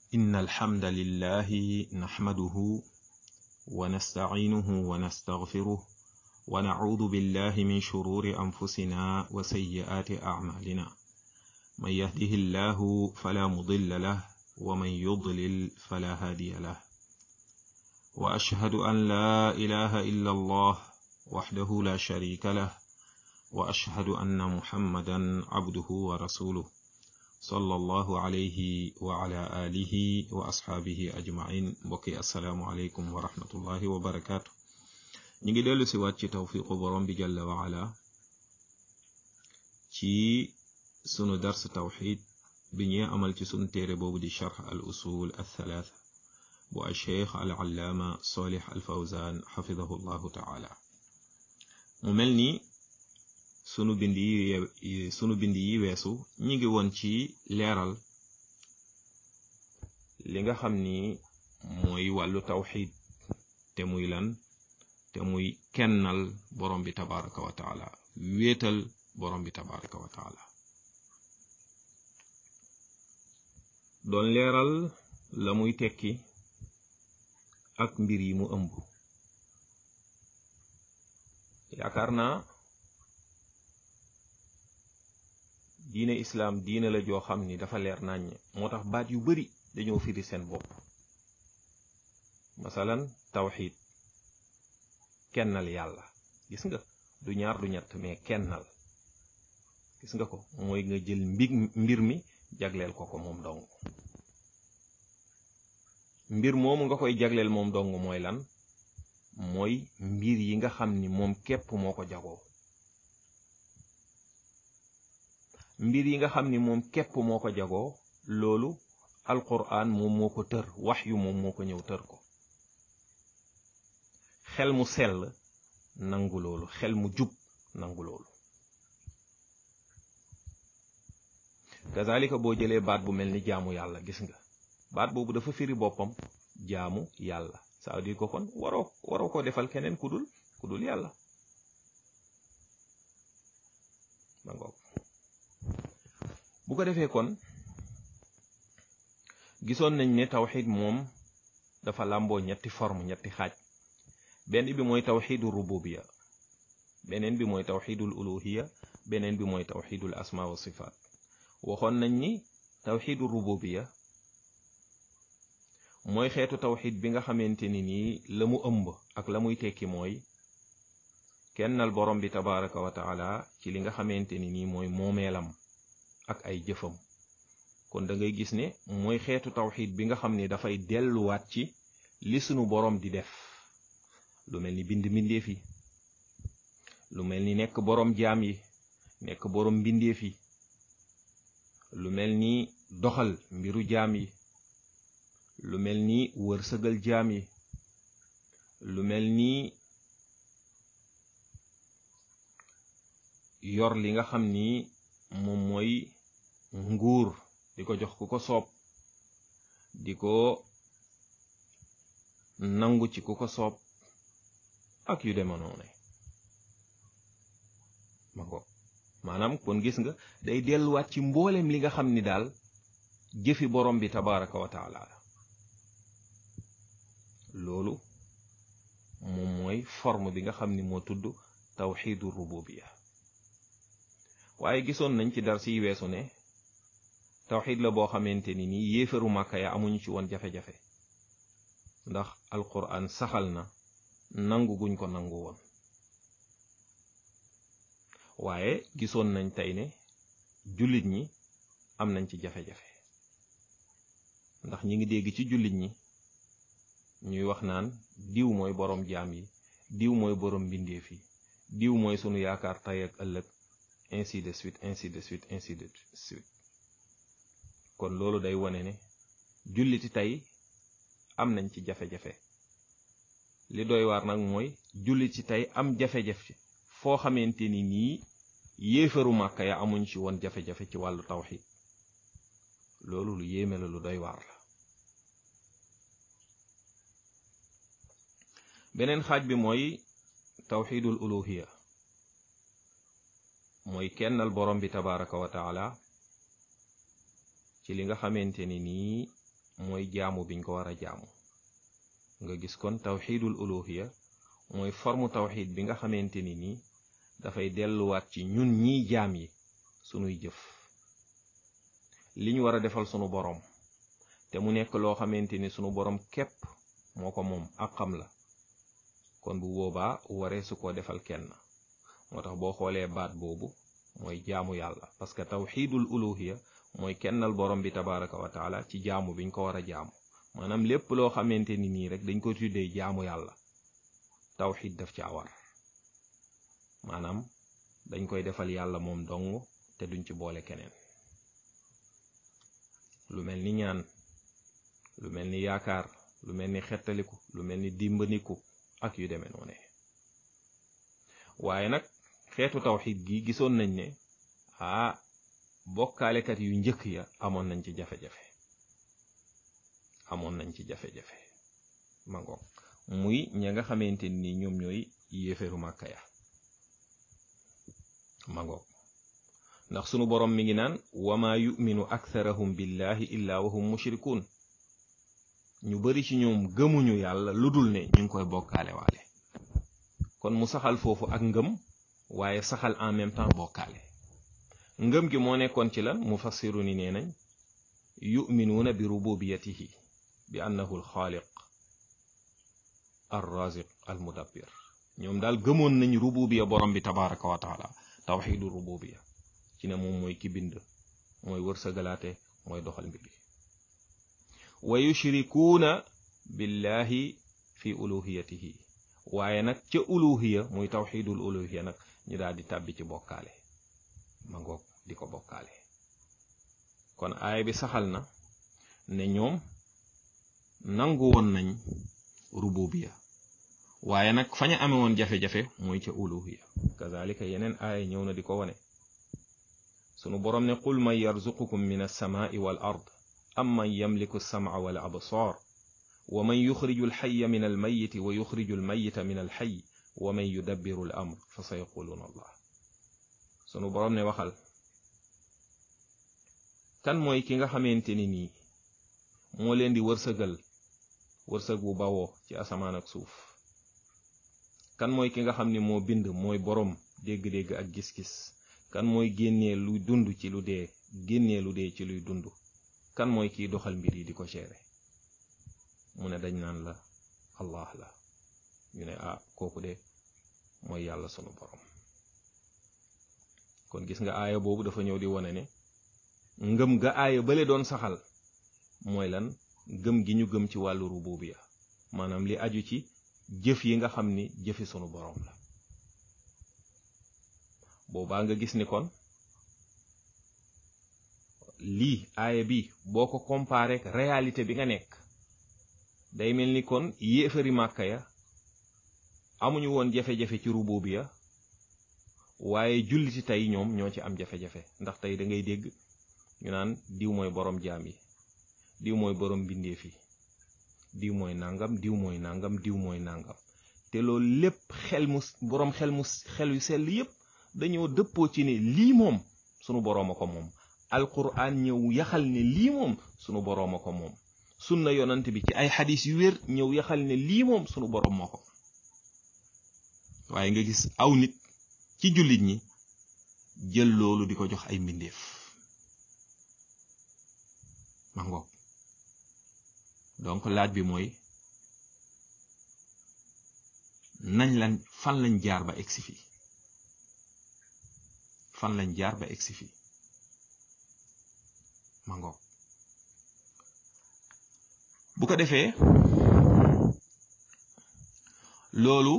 إن الحمد لله نحمده ونستعينه ونستغفره ونعوذ بالله من شرور أنفسنا وسيئات أعمالنا من يهده الله فلا مضل له ومن يضلل فلا هادي له وأشهد أن لا إله إلا الله وحده لا شريك له وأشهد أن محمدا عبده ورسوله صلى الله عليه وعلى آله وأصحابه أجمعين بقي السلام عليكم ورحمة الله وبركاته نيجي دلو سوات توفيق برم بجل وعلا ci sunu dars tawxid bi ñuy amal ci sunu téere boobu di charx al usul al thalatha bu al cheikh al allaama solih al fawzan xafidahu llahu taala mu mel ni sunu bind yi sunu bind yi weesu ñi ngi woon ci leeral li nga xam ni mooy wàllu tawxid te muy lan te muy kennal borom bi tabaraka wa taala wéetal borom bi tabaraka wa taala doon leeral la muy tekki ak mbir yi mu ëmb yaakaar naa diine islaam diine la joo xam ni dafa leer naññ moo tax baat yu bari dañoo firi seen bopp masalan tawxid kennal yàlla gis nga du ñaar du ñett mais kennal gis nga ko mooy nga jël mbir mbir mi jagleel ko ko moom dong mbir moomu nga koy jagleel moom dong mooy lan mooy mbir yi nga xam ni moom képp moo ko jagoo mbir yi nga xam ni moom képp moo ko jagoo loolu alquran moom moo ko tër wax yu moom moo ko ñëw tër ko xel mu sell nangu loolu xel mu jub nangu loolu kazalika boo jëlee baat bu mel ni jaamu yàlla gis nga baat boobu dafa firi boppam jaamu yàlla ça veut dire ko kon waroo waroo ko defal keneen ku dul ku dul yàlla ma ngoog bu ko defee kon gisoon nañ ne tawxid moom dafa làmboo ñetti forme ñetti xaaj benn bi mooy tawxidul rububiya beneen bi mooy tawxidul uluhiya beneen bi mooy tawxidul asma wa sifaat waxoon nañ ni tawxidul rububiya mooy xeetu tawxid bi nga xamante ni nii la mu ëmb ak la muy tekki mooy kennal borom bi tabaraka wa taala ci li nga xamante ni nii mooy moomeelam ak ay jëfam kon da ngay gis ne mooy xeetu tawxid bi nga xam ne dafay delluwaat ci li sunu borom di def lu mel ni bind mbindeef yi lu mel ni nekk borom jaam yi nekk borom mbindeef yi lu mel ni doxal mbiru jaam yi lu mel ni wërsëgal jaam yi lu mel ni yor li nga xam ni moom mooy nguur di ko jox ku ko soob di ko nangu ci ku ko soob ak yu dema noone ma ko maanaam kon gis nga day delluwaat ci mboolem li nga xam ni daal jëfi borom bi tabaraka wa taala loolu moom mooy forme bi nga xam ni moo tudd tawxidu rububiya waaye gisoon nañ ci dar siy weesu ne tawxid la boo xamante ni nii yéefaru màkka ya amuñu ci woon jafe-jafe ndax alquran saxal na nangu guñ ko nangu woon waaye gisoon nañ tey ne jullit ñi am nañ ci jafe-jafe ndax ñi ngi dégg ci jullit ñi ñuy wax naan diw mooy borom jaam yi diw mooy borom mbindeef yi diw mooy sunu yaakaar tey ak ëllëg ainsi de suite ainsi de suite ainsi de suite kon loolu day wone ne julliti tey am nañ ci jafe-jafe li doy waar nag mooy jullit ci tey am jafe-jafe foo xamante ni nii yéefaru màkka ya amuñ ci woon jafe-jafe ci wàllu tawxid loolu lu yéeme la lu doy waar la beneen xaaj bi mooy tawxidul uluhiya mooy kennal borom bi tabaraka wa taala ci li nga xamante ni nii mooy jaamu biñ ko war a jaamu nga gis kon tawxidul uluhiya mooy forme tawxid bi nga xamante ni nii dafay delluwaat ci ñun ñiy jaam yi sunuy jëf li ñu war a defal sunu boroom te mu nekk loo xamante ni sunu boroom képp moo ko moom ak xam la kon bu boobaa waree su ko defal kenn moo tax boo xoolee baat boobu mooy jaamu yàlla parce que tawxidul uluhiya mooy kennal borom bi tabaraka wa taala ci jaamu biñ ko war a jaamu maanaam lépp loo xamante ni nii rek dañ ko tuddee jaamu yàlla tawxid daf ci awar maanaam dañ koy defal yàlla moom dong te duñ ci boole keneen lu mel ni ñaan lu mel ni yaakaar lu mel ni xettaliku lu mel ni dimbaniku ak yu demee noone waaye nag xeetu tawxid gi gisoon nañ ne ah bokkaalekat yu njëkk ya amoon nañ ci jafe-jafe amoon nañ ci jafe-jafe mangoog muy ña nga xamante ni ñoom ñooy yéeféru màkka ya mangoog ndax sunu borom mi ngi naan wama yuminu aktharahum billahi illa wahum mushrikun ñu bari ci ñoom gëmuñu yàlla lu dul ne ñu ngi koy bokkaale waale kon mu saxal foofu ak ngëm waaye saxal en même temps bokkaale ngëm gi moo nekkoon ci lan mufassiru ni nee nañ yuminuuna bi rububiyatihi bi annahu alxaaliq arraziq almudabbir ñoom daal gëmoon nañ rububiya borom bi tabaraka wa taala tawxidu rububiya ci ne moom mooy ki bind mooy wërsëgalaate mooy doxal mbir yi wa yushrikuuna billahi fi uluhiyatihi waaye nag ca uluhiya muy tawxidul uluhiya nag ñu daal di tàbbi ci bokkaale ma ngoog di ko bokkaale kon aaya bi saxal na ne ñoom nangu woon nañ rububiya waaye nag faña ame woon jafe-jafe mooy ca uluhiya kazalika yeneen aaya ñëw na di ko wane sunu boroom ne qul man yarzuqukum min alsamaai wal ard am man yamliku alsamca wal absaar wa man yuxriju alxaya min almayiti wa yuxriju almayita min alxay wa man yudabbiru al amr fa sa yaquluuna allah sunu boroom ne waxal kan mooy ki nga xamante ni nii moo leen di wërsëgal wërsëg bu bawoo ci asamaan ak suuf kan mooy ki nga xam ni moo bind mooy boroom dégg-dégg ak gis-gis kan mooy génnee luy dund ci lu dee génnee lu dee ci luy dund kan mooy kiy doxal mbir yi di ko gérer mu ne dañ naan la allah la ñu ne ah kooku de mooy yàlla sunu boroom kon gis nga aaya boobu dafa ñëw di wone ne ngëm ga aaya bale doon saxal mooy lan gëm gi ñu gëm ci wàllu rububiya maanaam li aju ci jëf yi nga xam ni jëfi sunu boroom la boobaa nga gis ni kon lii aaya bi boo ko comparé ak réalité bi nga nekk day mel ni kon yéefari màkka ya amuñu woon jafe-jafe ci rububiya waaye julliti tey ñoom ñoo ci am jafe-jafe ndax tey da ngay dégg ñu naan diw mooy boroom jaam yi diw mooy boroom bindeef yi diw mooy nangam diw mooy nangam diw mooy nangam te loolu lépp xel mu boroom xel mu xel yu sell yépp dañoo dëppoo ci ne lii moom sunu boroom a ko moom alquran ñëw yaxal ne lii moom sunu boroom a ko moom sunna yonant bi ci ay xadis yu wér ñëw yaxal ne lii moom sunu boroom moo ko waaye nga gis aw nit ci jullit ñi jël loolu di ko jox ay mbindeef ma ngoog donc laaj bi mooy nañ lan fan lañ jaar ba egsi fii fan lañ jaar ba egsi fii ma ngoog bu ko defee loolu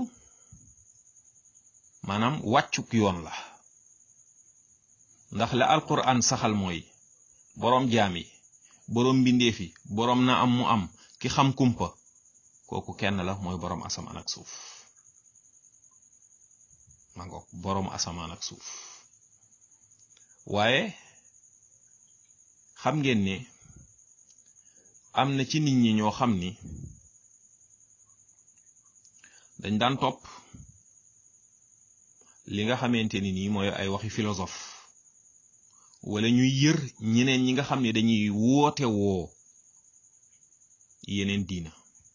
maanaam wàccuk yoon la ndax la alquran saxal mooy boroom jaam yi boroom mbindeef yi boroom na am mu am ki xam kumpa kooku kenn la mooy boroom asamaan ak suuf ma ngoog boroom asamaan ak suuf waaye xam ngeen ne am na ci nit ñi ñoo xam ni dañ daan topp li nga xamante ni nii mooy ay waxi philosophe wala ñuy yër ñeneen ñi nga xam ne dañuy woote woo yeneen diina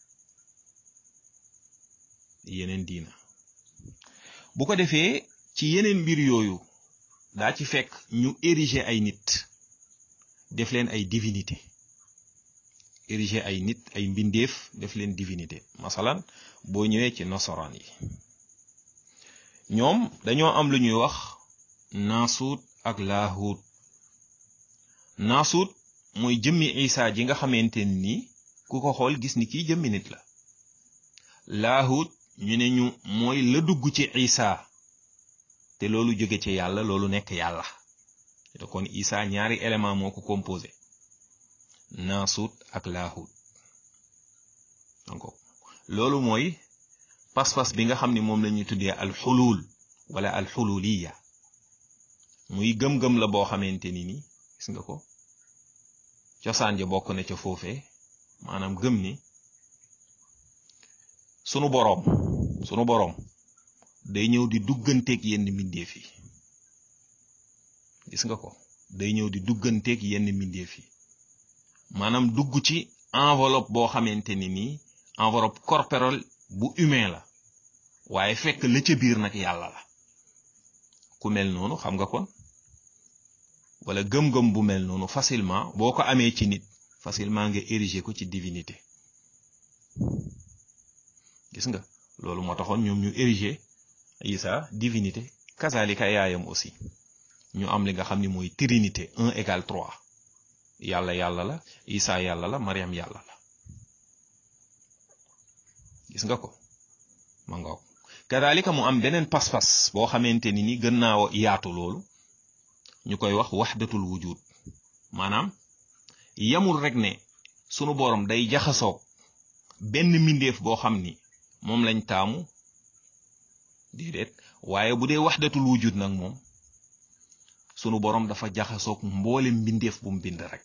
yeneen diina bu ko defee ci yeneen mbir yooyu daa ci fekk ñu ériger ay nit def leen ay divinité ériger ay nit ay mbindeef def leen divinité masalan boo ñëwee ci nasaraan yi ñoom dañoo am lu ñuy wax naasuut ak laahuut naasuut mooy jëmmi isa ji nga xamante ni ku ko xool gis ni kii jëmmi nit la laahut ñu ne ñu mooy la dugg ci isa te loolu jóge ci yàlla loolu nekk yàlla te kon isa ñaari élément moo ko composé naasut ak laahut donc loolu mooy pas-pas bi nga xam ne moom la ñuy tuddee alxulul wala alxululiya muy gëm-gëm la boo xamante ni ni gis nga ko cosaan ja bokk na ca foofee maanaam gëm ni sunu boroom sunu boroom day ñëw di dugganteeg yenn mbindeef yi gis nga ko day ñëw di dugganteeg yenn mbindeef yi maanaam dugg ci enveloppe boo xamante ni nii enveloppe corporelle bu humain la waaye fekk la ca biir nag yàlla la ku mel noonu xam nga kon wala gëm-gëm bu mel noonu facilement boo ko amee ci nit facilement nga ériger ko ci divinité gis nga loolu moo taxoon ñoom ñu ériger Isa divinité kazalika yaayam aussi ñu am li nga xam ni mooy trinité un égal trois yàlla yàlla la Isa yàlla la Mariam yàlla la gis nga ko ma ngoog kazalika mu am beneen pas-pas boo xamante ni ni gën naa yaatu loolu ñu koy wax waxdatul wujud maanaam yamul rek ne sunu borom day jaxasoog benn mbindeef boo xam ni moom lañ taamu déedéet waaye bu dee waxdatul wujud nag moom sunu borom dafa jaxasoog mboole mbindeef bu mu bind rek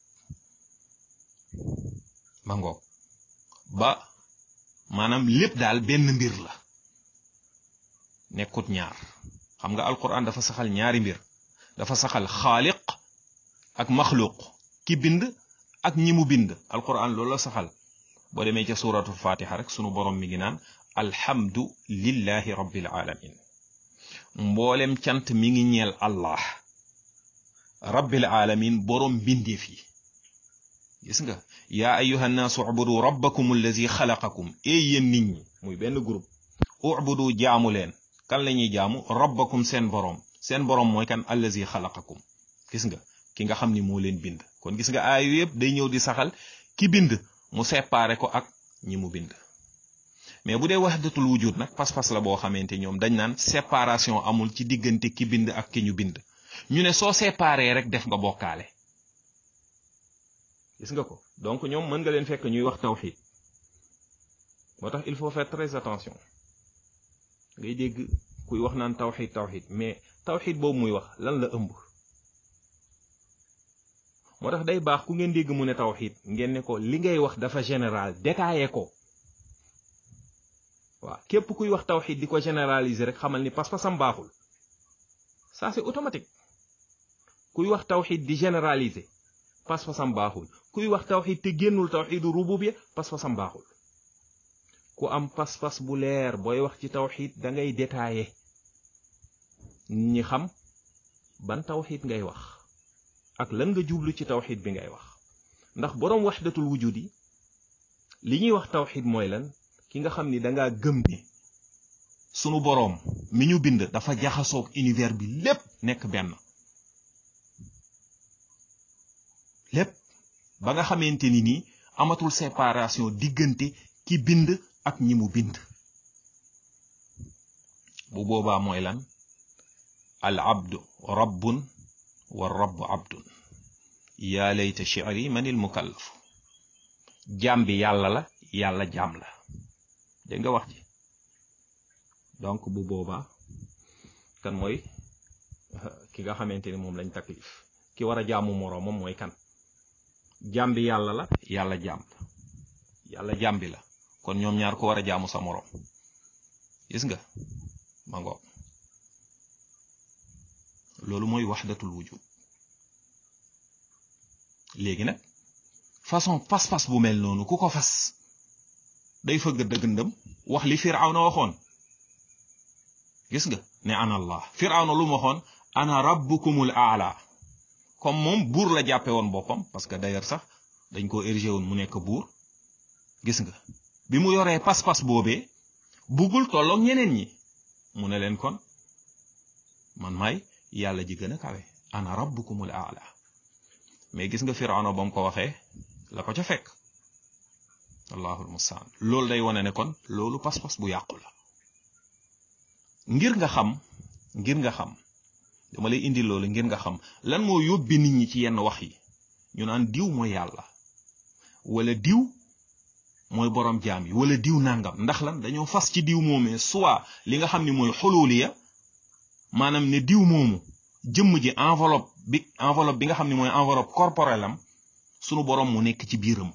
ma ngoog ba maanaam lépp daal benn mbir la nekkut ñaar xam nga alquran dafa saxal ñaari mbir dafa saxal xaaliq ak maxluq ki bind ak ñi mu bind alquran loolu la saxal boo demee ca suratul fatiha rek sunu borom mi ngi naan alhamdu lillahi rabbil alamin mboolem cant mi ngi ñeel allah rabbil alamin borom bindeef yi gis nga yaa ayuha nnaasu ubudu rabbakum allazi xalaqakum ee yéen nit ñi muy benn groupe ubudu jaamu leen kan la ñuy jaamu rabbakum seen borom seen borom mooy kan allazi xalaqakum gis nga ki nga xam ni moo leen bind kon gis nga aayu yëpp day ñëw di saxal ki bind mu séparé ko ak ñi mu bind mais bu dee wahdatul wujud nag pas-pas la boo xamante ñoom dañ naan séparation amul ci diggante ki bind ak ki ñu bind ñu ne soo séparé rek def nga bokkaale gis nga ko donc ñoom mën nga leen fekk ñuy wax tawxid moo tax il faut faire très attention ngay dégg kuy wax naan tawxid tawxid mais tawxid boobu muy wax lan la ëmb moo tax day baax ku ngeen dégg mu ne tawxid ngeen ne ko li ngay wax dafa général détaillé ko waaw képp kuy wax tawxid di ko généraliser rek xamal ni pas-pasam baaxul ça c'est automatique kuy wax tawxid di généraliser pas-pasam baaxul kuy wax tawxid te génnul tawxidu rububiyya pas-pasam baaxul ku am pas-pas bu leer booy wax ci tawxid da ngay détaillé nit ñi xam ban tawxid ngay wax ak lan nga jublu ci tawxid bi ngay wax ndax boroom waxdatul wujud yi li ñuy wax tawxid mooy lan ki nga xam ni dangaa gëm ne sunu boroom mi ñu bind dafa jaxasoog univers bi lépp nekk benn lépp ba nga xamante ni nii amatul séparation diggante ki bind ak ñi mu bind bu boobaa mooy lan al abdu rabbun wa rabbu abdun yaa layta shi'ri manil mukallaf jaam bi yàlla la yàlla jaam la dégg nga wax ji donc bu boobaa kan mooy ki nga xamante ni moom lañ taklif ki war a jaamu moroomam mooy kan jaam bi yàlla la yàlla jaam la yàlla jaam bi la kon ñoom ñaar ko war a jaamu sa moroom gis nga ma ngoog loolu mooy waxdatul wujud léegi nag façon pas-pas bu mel noonu ku ko fas day fëgg dëgg ndëm wax li firawna waxoon gis nga ne ana allah firawna lu mu waxoon ana rabbukumul aala comme moom buur la jàppe woon boppam parce que d'ailleurs sax dañ ko érigé woon mu nekk buur gis nga bi mu yoree pas-pas boobee buggul tolloog ñeneen ñi mu ne leen kon man maay yàlla ji gën a kawe ana rabbukumul aala mais gis nga firawna ba mu ko waxee la ko ca fekk allahul mustaan loolu day wane ne kon loolu pas-pas bu yàqu la ngir nga xam ngir nga xam dama lay indi loolu ngir nga xam lan moo yóbbi nit ñi ci yenn wax yi ñu naan diw mooy yàlla wala diw mooy borom jaam yi wala diw nangam ndax lan dañoo fas ci diw moomee soit li nga xam ni mooy xululiya maanaam ne diw moomu jëmm ji enveloppe bi enveloppe bi nga xam ne mooy enveloppe corporelle am sunu borom mu nekk ci biiram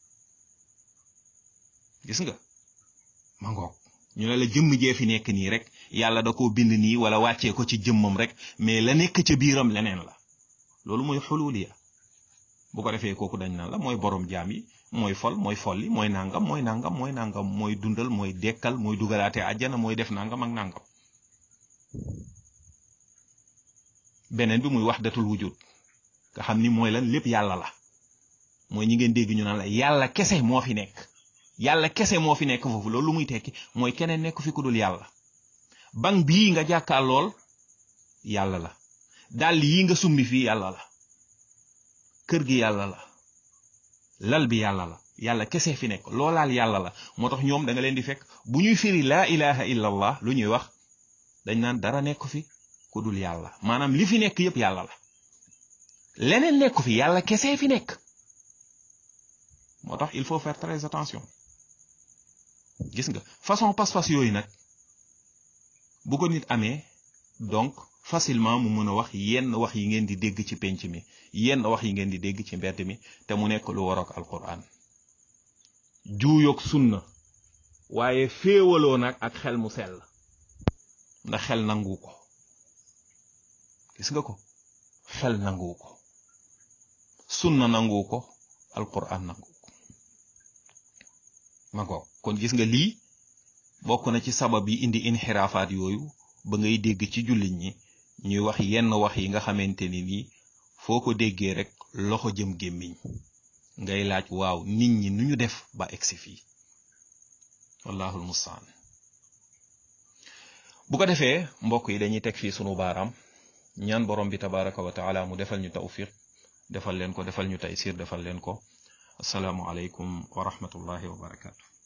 gis nga ma ngoog ñu ne la jëmm jee fi nekk nii rek yàlla da koo bind nii wala wàccee ko ci jëmmam rek mais la nekk ca biiram leneen la loolu mooy xululiya bu ko defee kooku dañ naan la mooy borom jaam yi mooy fol mooy folli mooy nangam mooy nangam mooy nangam mooy dundal mooy dekkal mooy dugalaate àjjana mooy def nangam ak nangam beneen bi muy wahdatul wujud nga xam ni mooy lan lépp yàlla la mooy ñi ngeen dégg ñu naan la yàlla kese moo fi nekk yàlla kese moo fi nekk foofu loolu lu muy tekki mooy keneen nekk fi ku dul yàlla bang bii nga jàkkaar lool yàlla la dàll yi nga summi fii yàlla la kër gi yàlla la lal bi yàlla la yàlla kese fi nekk loolaal yàlla la moo tax ñoom da nga leen di fekk bu ñuy firi laa ilaha illa allah lu ñuy wax dañ naan dara nekk fi ku dul yàlla maanaam li fi nekk yépp yàlla la leneen nekku fi yàlla kese fi nekk moo tax il faut faire très attention gis nga façon pas-pas yooyu nag bu ko nit amee donc facilement mu mën a wax yenn wax yi ngeen di dégg ci penc mi yenn wax yi ngeen di dégg ci mbedd mi te mu nekk lu waroog alquran juuyoog sunna waaye féewaloo nag ak xel mu sell ndax xel nangu ko gis nga ko xel nangu ko sunna nangu ko alquran nangu ko ma ko kon gis nga lii bokk na ci sabab yi indi inxiraafaat yooyu ba ngay dégg ci jullit ñi ñuy wax yenn wax yi nga xamante ni nii foo ko déggee rek loxo jëm gémmiñ ngay laaj waaw nit ñi nu ñu def ba egsi fii wallahul mustaan bu ko defee mbokk yi dañuy teg fii sunu baaraam ñaan borom bi tabaraka wa taala mu defal ñu tawfiq defal leen ko defal ñu taysir defal leen ko asalaamu aleykum wa rahmatullahi wa barakatu